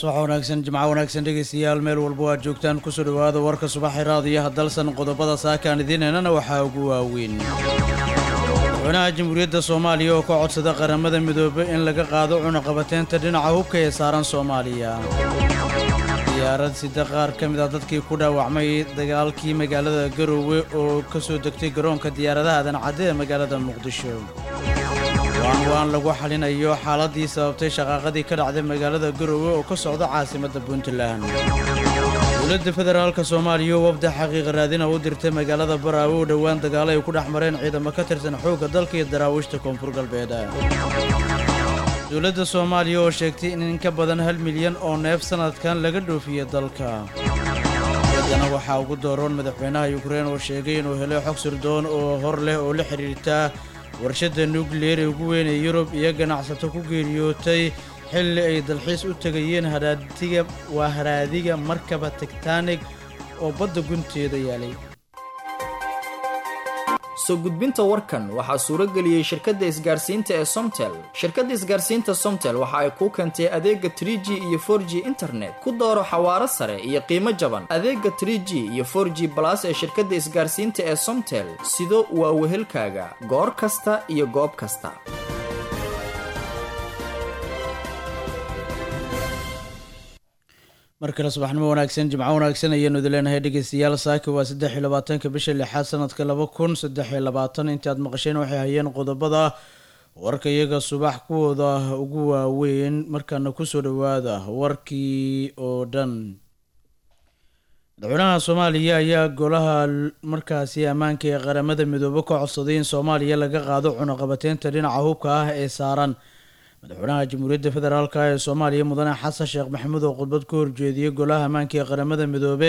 subax wanaagsan jimco wanaagsan dhegaystayaal meel walba aad joogtaan kusoo dhowaada warka subaxi raadiyaha dalsan qodobada saakaan idiinhaynana waxaa ugu waaweyn madaxweynaha jamhuuriyadda soomaaliya oo ka codsada qaramada midoobe in laga qaado cunaqabateynta dhinaca hubka ee saaran soomaaliya diyaarad sida qaar ka mid ah dadkii ku dhaawacmay dagaalkii magaalada garoowe oo ka soo degtay garoonka diyaaradaha adancadde ee magaalada muqdisho waan waan lagu xalinayo xaaladii sababtay shaqaaqadii ka dhacday magaalada garoowe oo ka socda caasimadda puntland dowladda federaalka soomaaliya oo wafda xaqiiqa raadina u dirtay magaalada baraawe oo dhowaan dagaalo ay ku dhex mareen ciidamo ka tirsan xoogga dalka iyo daraawiishta koonfur galbeed dowladda soomaaliya oo sheegtay in in ka badan hal milyan oo neef sannadkan laga dhoofiye dalka haddana waxaa ugu dooroon madaxweynaha yukrain oo sheegay inuu helay xog sirdoon oo hor leh oo la xidhiirta warshadda nukliyer ee ugu weyn ee yurub iyo ganacsato ku geeriyootay xilli ay dalxiis u tegayeen haraadiga waa haraadiga markaba tigtanig oo badda gunteeda yaalay soo gudbinta warkan waxaa suuro geliyey shirkadda isgaarsiinta ee somtel shirkadda isgaarsiinta somtel waxa ay kuu keentay adeega trie g iyo for g internet ku dooro xawaaro sare iyo qiimo jaban adeega trie g iyo for g balas ee shirkadda isgaarsiinta ee somtel sido waa wehelkaaga goor kasta iyo goob kasta mar kale subaxnimo wanaagsan jimco wanaagsan ayaanu idin leenahay dhegeystayaal saaki waa saddex iyo labaatanka bisha lixaad sanadka laba kun saddex iyo labaatan intii aad maqasheen waxay hayeen qodobada warka iyaga subax kuwooda ugu waaweyn markaana kusoo dhowaada warkii oo dhan madaxweynaha soomaaliya ayaa golaha markaasi ammaanka ee qaramada midoobe ka codsaday in soomaaliya laga qaado cunaqabateynta dhinaca hubka ah ee saaran madaxweynaha jamhuuriyadda federaalk ee soomaaliya mudane xasan sheekh maxamuud oo khudbad ka horjeediyey golaha ammaanka ee qaramada midoobe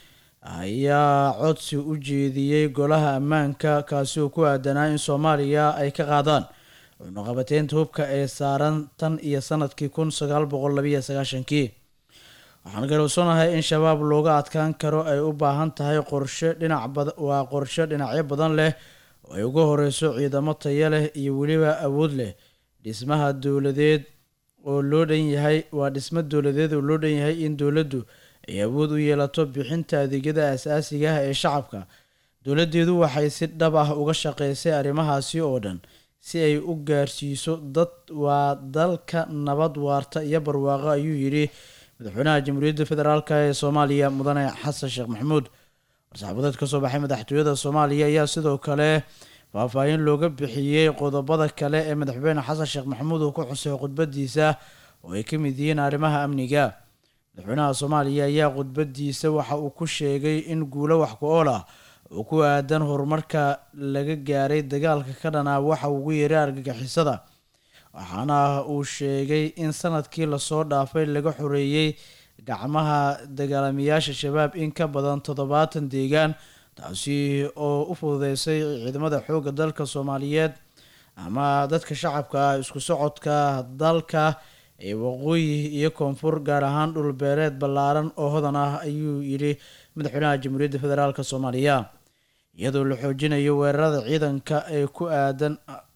ayaa codsi u jeediyey golaha ammaanka kaasi oo ku aadanaa in soomaaliya ay ka qaadaan cunaqabateynta hubka ee saaran tan iyo sanadkii kun sagaal boqol labiyo sagaashankii waxaan garowsanahay in shabaab looga adkaan karo ay u baahan tahay qorshe dhinac waa qorshe dhinacyo badan leh oo ay uga horeyso ciidamo taya leh iyo weliba awood leh dhismaha dowladeed oo loo dhan yahay waa dhismo dowladeed oo loo dhan yahay in dowladdu ay awood u yeelato bixinta adeegyada asaasiga ah ee shacabka dowladdeedu waxay si dhab ah uga shaqeysay arrimahaasi oo dhan si ay u gaarsiiso dad waa dalka nabad waarta iyo barwaaqo ayuu yidhi madaxweynaha jamhuuriyadda federaalk ee soomaaliya mudane xasan sheekh maxamuud war-saxaabadeed ka soo baxay madaxtooyada soomaaliya ayaa sidoo kale faahfaahin looga bixiyey qodobada kale ee madaxweyne xasan sheekh maxamuud uu ku xusay khudbadiisa oo ay ka mid yihiin arrimaha amniga madaxweynaha soomaaliya ayaa khudbadiisa waxa uu ku sheegay in guulo wax ku ool ah oo ku aadan horumarka laga gaaray dagaalka ka dhanaa waxa ugu yeeray argagixisada waxaana uu sheegay in sanadkii lasoo dhaafay laga xoreeyey gacmaha dagaalamayaasha shabaab in ka badan toddobaatan deegaan taasi oo u fududeysay ciidamada xoogga dalka soomaaliyeed ama dadka shacabka ah isku socodka dalka ee waqooyi iyo koonfur gaar ahaan dhul beereed ballaaran oo hodan ah ayuu yidhi madaxweynaha jamhuuriyadda federaalk soomaaliya iyadoo la xoojinayo weerarada ciidanka ee ku aadan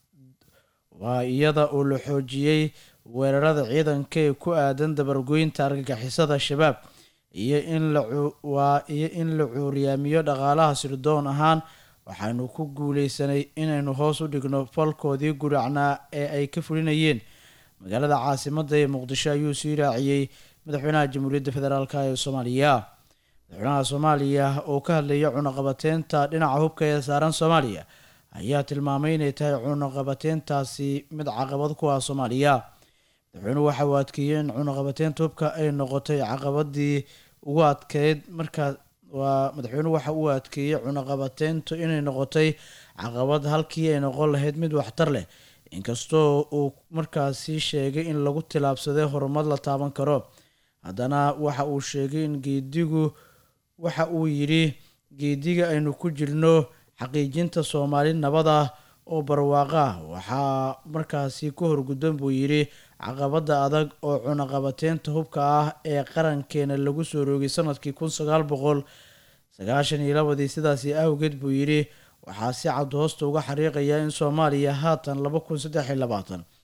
waa iyada oo la xoojiyey weerarada ciidanka ee ku aadan dabargoynta argagixisada shabaab iyo in lawaa iyo in la cuuriyaamiyo dhaqaalaha sirdoon ahaan waxaanu ku guuleysanay inaynu hoos u dhigno falkoodii guracnaa ee ay ka fulinayeen magaalada caasimadda ee muqdisho ayuu sii raaciyey madaxweynaha jamhuuriyadda federaalk ee soomaaliya madaxweynaha soomaaliya oo ka hadlaya cunaqabateynta dhinaca hubka ee saaran soomaaliya ayaa tilmaamay inay tahay cunaqabateyntaasi mid caqabad ku ah soomaaliya madaxweynuhu waxa uu adkeeyey in cunaqabateynta hubka ay noqotay caqabadii ugu adkeyd markaa waa madaxweynuhu waxa uu adkeeyey cunaqabateyntu inay noqotay caqabad halkii ay noqon lahayd mid waxtar leh inkastoo uu markaasi sheegay in lagu tilaabsaday horumar la taaban karo haddana waxa uu sheegay in geedigu waxa uu yidhi geediga aynu ku jirno xaqiijinta soomaali nabad ah oo barwaaqo ah waxaa markaasi ku horgudban buu yidhi caqabada adag oo cunaqabateynta hubka ah ee qarankeena lagu soo roogay sanadkii kun sagaal boqol sagaashan iyo labadii sidaasi awgeed buu yidhi waxaa si cad hoosta uga xariiqaya in soomaaliya haatan laba kun saddex iyo labaatan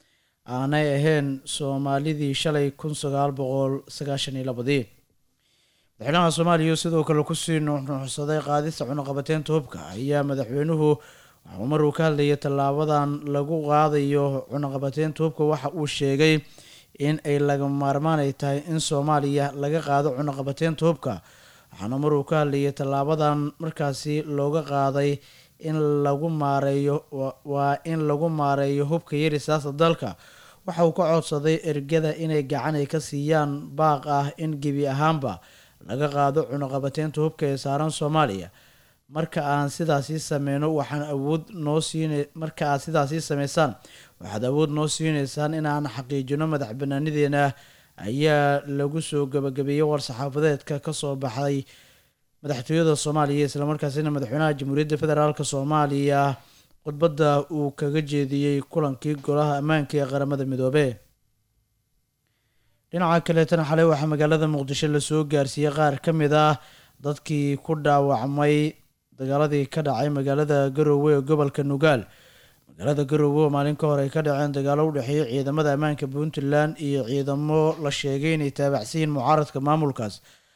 aanay ahayn soomaalidii shalay kun sagaal boqol sagaashan iyo labadii madaxweynaha soomaaliya sidoo kale kusii nuuxnuuxsaday qaadista cunuqabateynta hubka ayaa madaxweynuhu waxuu mar uu ka hadlayay tallaabadan lagu qaadayo cunuqabateynta hubka waxa uu sheegay in ay laga maarmaan ay tahay in soomaaliya laga qaado cunuqabateynta hubka waxaana mar uu ka hadlayay tallaabadan markaasi looga qaaday in lagu maareeyo waa in lagu maareeyo hubka yarisaasa dalka waxa uu ka codsaday ergada inay gacan ay ka siiyaan baaq ah in gebi ahaanba laga qaado cunuqabateynta hubka ee saaran soomaaliya marka aan sidaasii sameyno waxaan awood noo siin marka aad sidaasii sameysaan waxaad awood noo siineysaan inaan xaqiijino madax banaanideena ayaa lagu soo gabagabeeyey war-saxaafadeedka kasoo baxday madaxtooyada soomaaliya islamarkaasina madaxweynaha jamhuuriyadda federaalk soomaaliya khudbadda uu kaga jeediyey kulankii golaha ammaanka ee qaramada midoobe dhinaca kaleetana xalay waxaa magaalada muqdisho lasoo gaarsiiyey qaar ka mid ah dadkii ku dhaawacmay dagaaladii ka dhacay magaalada garoowe ee gobolka nugaal magaalada garoowe oo maalin ka hor ay ka dhaceen dagaalo u dhexeeyay ciidamada ammaanka puntland iyo ciidamo la sheegay inay taabacsiyiin mucaaradka maamulkaas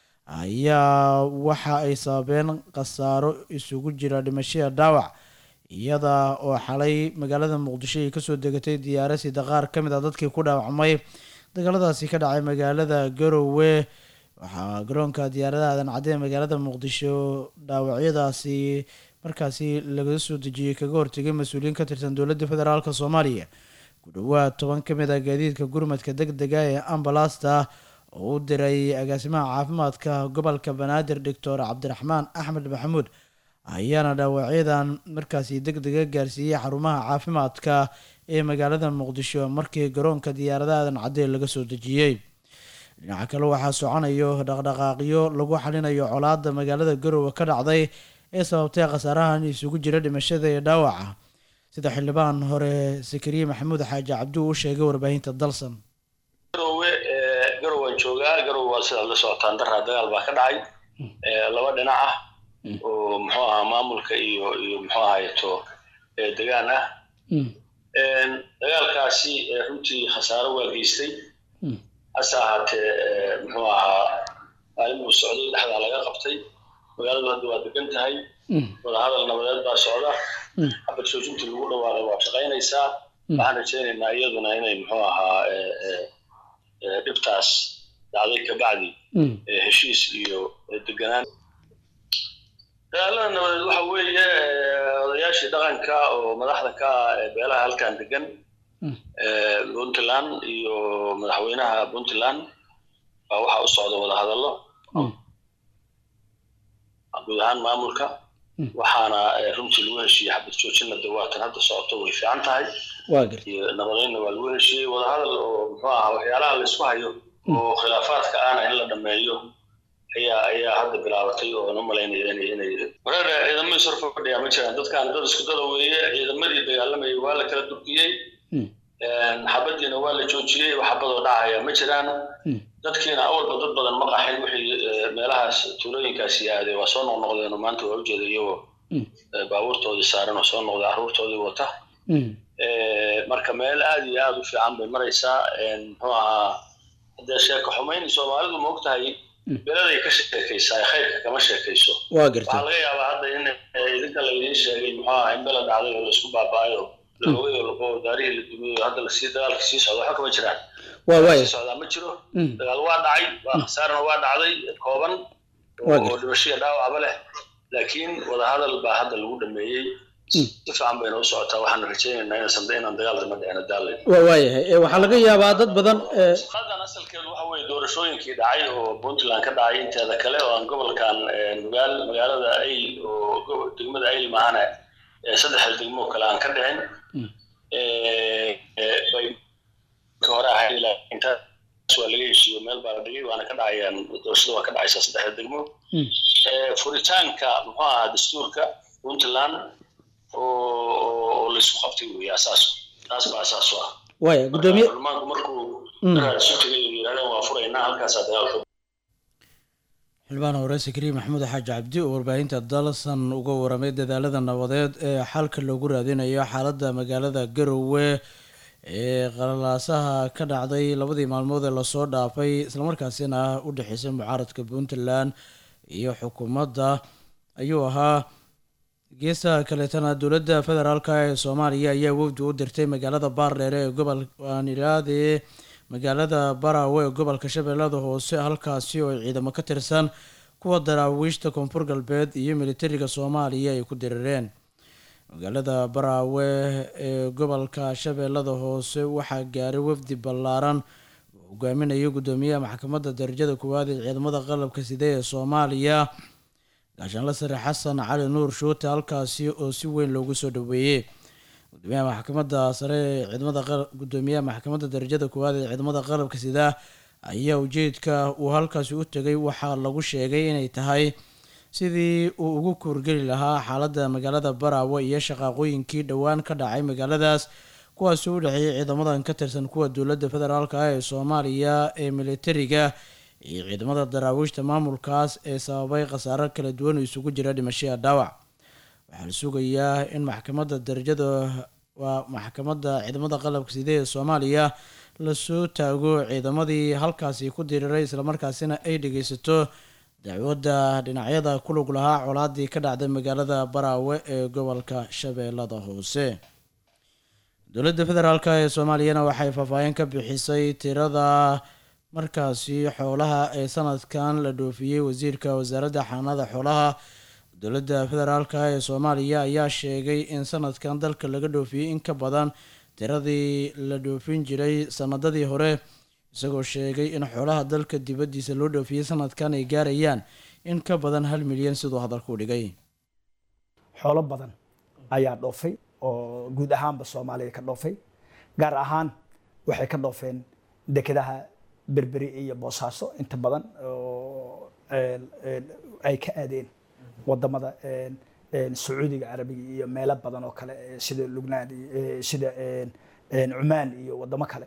ayaa waxa ay sababeen khasaaro isugu jira dhimashada dhaawac iyada oo xalay magaalada muqdisho ay kasoo degatay diyaara sida qaar ka mid ah dadkii ku dhaawacmay dagaaladaasi ka dhacay magaalada garoowe waxaa garoonka diyaaradaha aadan cadde magaalada muqdisho dhaawacyadaasi markaasi laga soo dejiyey kaga hortegay mas-uuliyiin ka tirsan dowladda federaalk soomaaliya ku dhowaad toban ka mid ah gaadiidka gurmadka deg dega ee ambalasta oo u diray agaasimaha caafimaadka gobolka banaadir doctor cabdiraxmaan axmed maxamuud ayaana dhaawacyadan markaasi deg dega gaarsiiyey xarumaha caafimaadka ee magaalada muqdisho markii garoonka diyaaradaha aadan cadde laga soo dejiyey dhinaca kale waxaa soconayo dhaqdhaqaaqyo lagu xalinayo colaada magaalada garoowe ka dhacday ee sababtay khasaarahan isugu jira dhimashada iyo dhaawaca sida xildhibaan hore sakariye maxamuud xaaji cabdu u sheegay warbaahinta dalsan garowe garowaan joogaa garowe waa sidaad la socotaan daraa dagaal baa ka dhacay laba dhinac ah oo muxuu ahaa maamulka iyo iyo muxuu ahayto degaan ah dagaalkaasi runtii khasaaro waa geystay hase ahaatee muxuu ahaa maalin buu socday dhexdaa laga qabtay magaaladu hadda waa degan tahay wadahadal nabadeed baa socda xabad joojintii lagu dhawaaqay waa shaqaynaysaa waxaan rajaynaynaa iyaduna inay muxuu ahaa dhibtaas dhacday kabacdi heshiis iyo deganaan dagaalada nabadeed waxa weeye odayaashii dhaqanka oo madaxda ka ah ee beelaha halkan degan puntland iyo madaxweynaha puntland baa waxaa u socda wadahadallo guud ahaan maamulka waxaana runtii lagu heshiiyey xabad joojinna dawaatan hadda socoto way fiican tahay iyo nabadeynna waa lagu heshiiyey wadahadal oo muxuu ahaa waxyaalaha laysku hayo oo khilaafaadka ahna in la dhameeyo ayaa ayaa hadda bilaabatay oo na malaynaya inay inay wareer ciidamo isor fadhiya ma jiraan dadkaan dad isku dada weeye ciidamadii dagaalamayay waa la kala durkiyey xabadiina waa la joojiyey xabadoo dhacaya ma jiraan dadkiina awalba dad badan ma qaxin wixii meelahaas tuulooyinkaasi aaday waa soo noqnoqdeen oo maanta waa ujeeda iyagoo baabuurtoodii saaran oo soo noqday carruurtoodii wata marka meel aad iyo aad u fiican bay maraysaa muxuu ahaa haddee sheeko xumayn soomaalidu ma ogtahay beladay ka sheekaysaa khayrka kama sheekayso waxaa laga yaabaa hadda in idinka laydin sheegay muxuu ahaa in bela dhacday oo laisku baaba'ayo laogay oo laqo daarihii la dumiyey oo hadda lasii dagaalka sii socda waxa kama jiraan sii socdaa ma jiro dagaal waa dhacay waa khasaarna waa dhacday kooban oo dhimashiya dhaawacba leh laakiin wadahadal baa hadda lagu dhameeyey si fiican bayna u socotaa waxaan rajaynaynaa inaysan inaan dagaal dama dhicino daalay waayahay waxaa laga yaabaa dad badan shaqadan asalkeedu waxa weeye doorashooyinkii dhacay oo puntland ka dhacay inteeda kale oo aan gobolkan nugaal magaalada ayl oo degmada ayl maahane saddexda degmo kale aan ka dhicin bay ka hore ahayd intaas waa laga heshiiyo meel baa la dhigay waana ka dhacayaan doorashada waa ka dhacaysaa saddexda degmo furitaanka muxuu ahaa dastuurka puntland oo laysku qabtay weeye asaas taas baa asaas u ah waya gudoomiye baarlamaanku markuu isu tegay oo yidhahdeen waa furaynaa halkaasaa dagaalka xildhibaan hore sakariye maxamuud xaaji cabdi oo warbaahinta dalsan uga waramay dadaalada nabadeed ee xalka loogu raadinayo xaaladda magaalada garowe ee qalalaasaha ka dhacday labadii maalmood ee lasoo dhaafay islamarkaasina u dhexeysay mucaaradka puntland iyo xukuumadda ayuu ahaa geesaha kaleetana dowladda federaalk ee soomaaliya ayaa wafdi u dirtay magaalada baardheere ee gobol waanilaade magaalada baraawe ee gobolka shabeellada hoose halkaasi oo ay ciidamo ka tirsan kuwa daraawiishta koonfur galbeed iyo militariga soomaaliya ay ku dirireen magaalada baraawe ee gobolka shabeellada hoose waxaa gaaray wafdi ballaaran oo hogaaminaya guddoomiyaha maxkamadda darajada koowaad ee ciidamada qalabka side ee soomaaliya gaashaanla sare xasan cali nuur shuute halkaasi oo si weyn loogu soo dhaweeyey gudoomiyaha maxkamadda sare ee ciidamada gudoomiyaha maxkamadda darajada koowaad ee ciidamada qalabka sida ayaa ujeedka uu halkaasi u tegay waxaa lagu sheegay inay tahay sidii uu ugu kuurgeli lahaa xaaladda magaalada baraawe iyo shaqaaqooyinkii dhowaan ka dhacay magaaladaas kuwaasi u dhexeeyay ciidamadan ka tirsan kuwa dowladda federaalk ah ee soomaaliya ee militariga iyo ciidamada daraawiishta maamulkaas ee sababay khasaaro kala duwan oo isugu jira dhimashaya dhaawac waxaa la sugayaa in maxkamadda darajada waa maxkamadda ciidamada qalabka side ee soomaaliya lasoo taago ciidamadii halkaasi ku diriiray islamarkaasina ay dhegeysato dacwadda dhinacyada ku lug lahaa colaadii ka dhacday magaalada baraawe ee gobolka shabeellada hoose dowladda federaalk ee soomaaliyana waxay faahfaahin ka bixisay tirada markaasi xoolaha ee sanadkan la dhoofiyey wasiirka wasaaradda xanaanada xoolaha dowladda federaalk ee soomaaliya ayaa sheegay in sanadkan dalka laga dhoofiyey in ka badan tiradii la dhoofin jiray sanadadii hore isagoo sheegay in xoolaha dalka dibaddiisa loo dhoofiyey sanadkan ay gaarayaan in ka badan hal milyan siduu hadalku dhigay xoolo badan ayaa dhoofay oo guud ahaanba soomaaliya ka dhoofay gaar ahaan waxay ka dhoofeen dekedaha berberi iyo boosaaso inta badan oo ay ka aadeen wadamada sacuudiga carabiga iyo meelo badan oo kale sida lugnaan sida cumaan iyo wadamo kale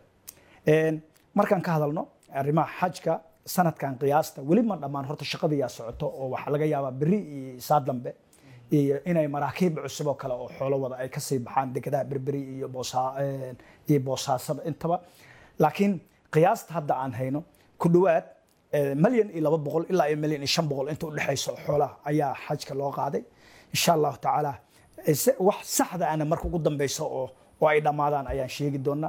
markaan ka hadalno arrimaha xajka sanadkan qiyaasta weli ma dhammaan horta shaqadiyaa socoto oo waxaa laga yaabaa beri iyo saa dambe iyo inay maraakiib cusub oo kale oo xoolo wada ay kasii baxaan dekedaha berberi iyo boosaa iyo boosaasaba intaba laakiin qiyaasta hadda aan hayno ku dhowaad malyan iyo laba boqol ilaa iyo malyan iyo shan boqol inta udhexayso xoolaha ayaa xajka loo qaaday insha allahu tacaala wax saxda ana marka ugu dambeyso oo oo ay dhammaadaan ayaan sheegi doonaa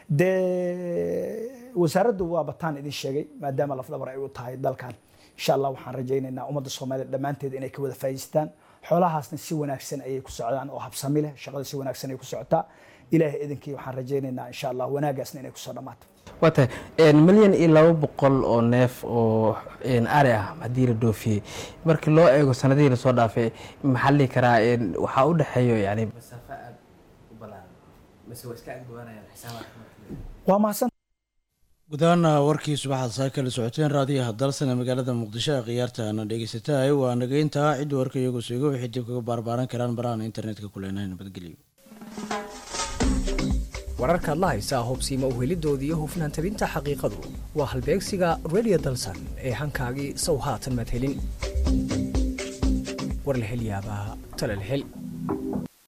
dee wasaaraddu waa bataan idin sheegay maadaama lafdabar ay u tahay dalkan insha allah waxaan rajaynaynaa ummadda soomaaliyed dhammaanteed inay ka wada faa'iidaystaan xoolahaasna si wanaagsan ayay ku socdaan oo habsami leh shaqada si wanaagsan ay ku socotaa ilaahay idinkii waxaan rajaynaynaa insha allah wanaagaasna inay kusoo dhammaato waa tahay milyan iyo laba boqol oo neef oo ari ah haddii la dhoofiyey markii loo eego sanadihii lasoo dhaafay maxaa la dhihi karaa waxaa u dhexeeyo yani masaafo aad u balaaran mise waa iska agdhowaanayaan xisaabaadka waa mahadsan gudahaana warkii subaxaad saa kala socoteen raadiyaha dalsane magaalada muqdisho ee khiyaartaana dhegeysataay waa nageyntaa cidda warka iyagu seego waxay dib kaga baarbaaran karaan barahan internetka ku leenahay nabadgelyo wararkaad la haysaa hubsiima uhelidooda iyo hufnaan tabinta xaqiiqadu waa halbeegsiga redio dalsan ee hankaagii sow haatan madhelin war la hel yaabaa tale la hel